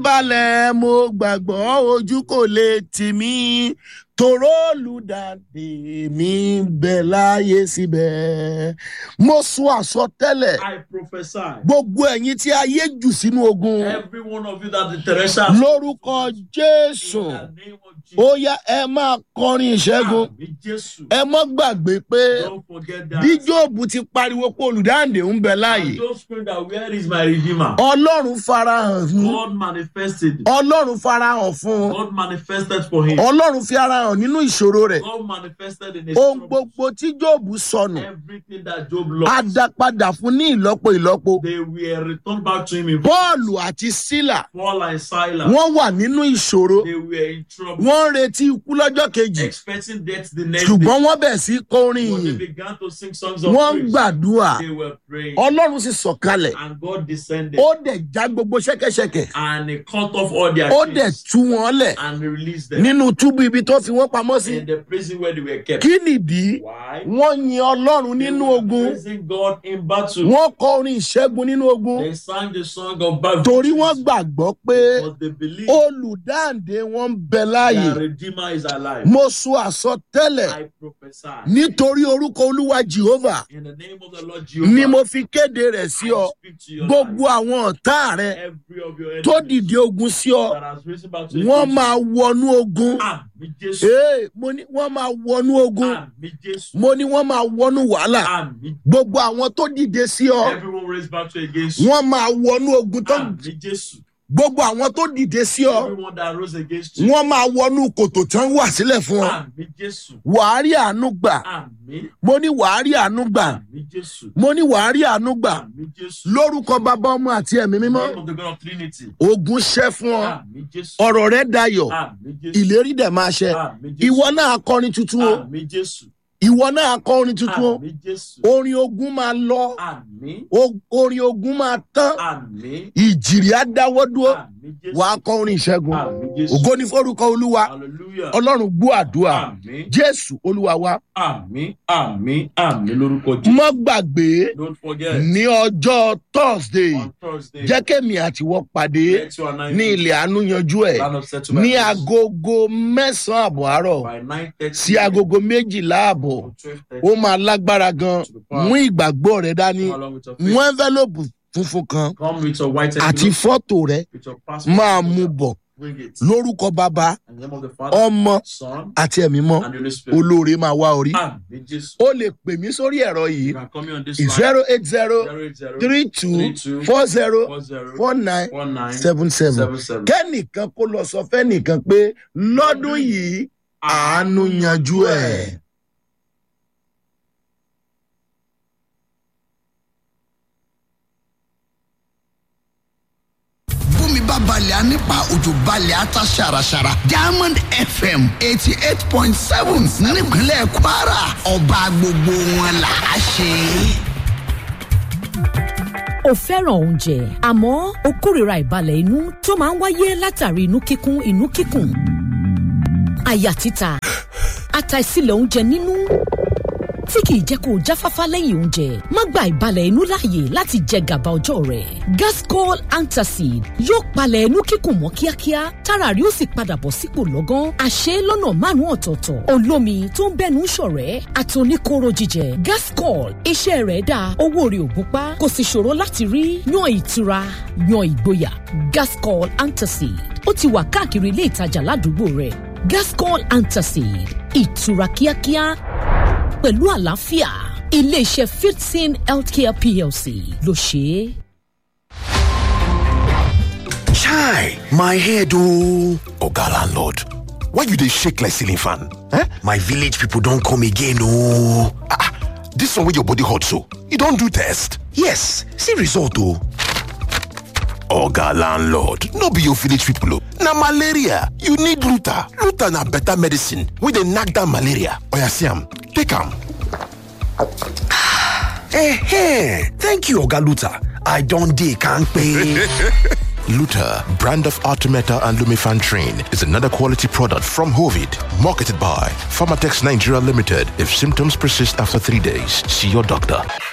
balẹ̀ mo gbàgbọ́ ojú kò lè tì mí toró olùdàdé mi ń bẹ láàyè síbẹ̀. mo sọ àsọtẹ́lẹ̀ I prophesy. gbogbo ẹ̀yin tí ayé jù sínú ogun Every one of you that the Teresa. lórúkọ jésù In the name of Jesus. ó yá ẹ máa kọrin ìṣẹ́gun Àmì Jésù. ẹ mọ́ gbàgbé pé Don't forget that. bí jóòbù ti pariwo pé olùdáǹdè ń bẹ láàyè And don't scream that where is my redeemer? ọlọ́run farahàn fún God manifested. ọlọ́run farahàn fún God manifested for him. ọlọ́run fi ara hàn nínú ìṣòro rẹ̀ God manifested in his ohun troubles. gbogbo tí jóòbù sọnù Everything that Job á lost, dá padà fún ní ìlọ́po ìlọ́po they were returned back to him in bọ́ọ̀lù àti sílà Paul and Silas. wọ́n wà nínú ìṣòro They were in trouble, wọ́n ń retí ikú lọ́jọ́ kejì expecting death the next day. ṣùgbọ́n wọ́n bẹ̀ sí kọrin But they yìí began to sing songs of wọ́n ń praise. gbàdúrà They were praying. ọlọ́run sì sọ̀kalẹ̀ And God descended ó dẹ̀ já gbogbo ṣẹ́kẹ́ṣẹkẹ̀ and he cut off all their ó dẹ̀ chains tú wọn lẹ̀ and he released them nínú túbú ibi tó fi wọ́n pamọ́ sí in the prison where they were kept. kí nìdí Why? wọ́n yin ọlọ́run They nínú were ogun praising God in battle. wọ́n kọ orin ìṣẹ́gun nínú ogun They sang the song of battle. torí wọ́n gbàgbọ́ pé Because they believe olùdáǹdè wọn ń bẹ láàyè their Redeemer is alive. mo sọ àsọtẹ́lẹ̀ I prophesy. nítorí orúkọ olúwa jehovah In the name of the Lord ni Jehovah, mo fi kéde rẹ̀ sí ọ I speak to your gbogbo life. àwọn ọ̀tá rẹ Every of your tó enemies dìde ogun sí ọ that has risen back to wọ́n against máa wọnú ogun you. Àmì Jésù. Ee, mo ní wọ́n máa wọnú ogun Àmì Jésù. mo ní wọ́n máa wọnú wàhálà Àmì gbogbo àwọn tó dìde sí ọ Everyone raised back to against you. wọ́n máa wọnú ogun tó Àmì Jésù. gbogbo àwọn tó dìde sí ọ Everyone that rose against you. wọ́n máa wọnú kòtò tán wà sílẹ̀ fún ọ Àmì Jésù. wàá rí àánú gbà Àmì. mo ní wàá rí àánú gbà Àmì Jésù. mo ní wàá rí àánú gbà Àmì Jésù. lórúkọ bàbá ọmọ àti ẹ̀mí In the mímọ́ name of the God of Trinity. ogun ṣẹ́ fún ọ Àmì Jésù. ọ̀rọ̀ rẹ dayọ̀ Àmì Jésù. ìlérí dẹ̀ máa ṣẹ Àmì Jésù. ìwọ náà kọrin tuntun o Àmì Jésù. ìwọ náà kọrin tuntun o Àmì Jésù. orin ogun máa lọ Àmì. o- orin ogun máa tán Àmì. ìjìrì á dáwọ́ dúró Àmì Jésù. wàá kọ orin ìṣẹ́gun Àmì Jésù. ògo ní forúkọ olúwa Hallelujah. ọlọ́run gbọ́ àdúrà Àmì. jésù olúwa wa Àmì. Àmì. Àmì lórúkọ Jésù. mọ́ gbàgbé Don't forget. ní ọjọ́ thursday On Thursday. jẹ́ kémi àtiwọ́ pàdé Let you and I ní ilẹ̀ àánú yanjú ẹ̀ Land of settlement. ní agogo mẹ́sàn-án àbọ̀ àárọ̀ By 9:30 sí agogo méjìlá àbọ̀ or 12:30. ó máa lágbára gan mú ìgbàgbọ́ rẹ dání Come along with your faith. mú envelope funfun kan Come with your white àti envelope, fọ́tò rẹ with your passport. máa mú bọ̀ Bring it. lórúkọ bàbá In the name of the Father, ọmọ Son, àti ẹ̀mí mọ́ and the Holy Spirit. olóore máa wá orí Àmì Jésù. ó lè pè mí sórí ẹ̀rọ You yìí can come here on this line. zero eight zero 080 three two 32 four zero 40 four nine 19 seven seven 77. kẹ́nìkan kó lọ sọ fẹ́nìkan pé lọ́dún yìí àánú yanjú ẹ̀. bómi bá balẹ̀ á nípa òjò balẹ̀ á ta ṣàràṣàrà diamond fm eighty eight point seven nípínlẹ̀ kwara ọba gbogbo wọn là á ṣe. o fẹ́ràn oúnjẹ àmọ́ o kórìíra ìbalẹ̀ inú tó máa ń wáyé látàrí inú kíkún inú kíkùn àyà títa àtàìsílẹ̀ oúnjẹ nínú tí kìí jẹ́ kó o jáfáfá lẹ́yìn oúnjẹ má gba ìbalẹ̀ inú láàyè láti jẹ gàba ọjọ́ rẹ̀ gascol antacid yóò palẹ̀ inú kíkùn mọ́ kíákíá tára rí ó sì padà bọ̀ sípò lọ́gán àṣẹ lọ́nà márùn-ún ọ̀tọ̀ọ̀tọ̀ olómi tó ń bẹ́nu ṣọ̀rẹ́ àtòníkóró jíjẹ gascol iṣẹ́ rẹ̀ dáa owó rẹ̀ ò gúnpá kò sì ṣòro láti rí yan ìtura yan ìgboyà gascol antacid ó ti wà káàkiri ilé ìtajà ládùúgbò rẹ̀ gascol antacid ìtura kíákíá pẹ̀lú àlàáfíà iléeṣẹ́ fifteen healthcare plc ló ṣe é. Chai, my head oh. Oga landlord, why you dey shake like ceiling fan? Eh? My village people don come again oh. Ah, ah, this one wey your body hot so, you don do test? Yes, see result oh. Oga landlord, no be your village people oh. Na malaria, you need Luta. Luta na better medicine wey dey knack down malaria. Oya see am, take am. Eh, thank you Oga Luta. I don dey kampe. Luta, brand of Artemeta and Lumifantrin, is another quality product from Hovid, marketed by Pharmatex Nigeria Limited. If symptoms persist after three days, see your doctor.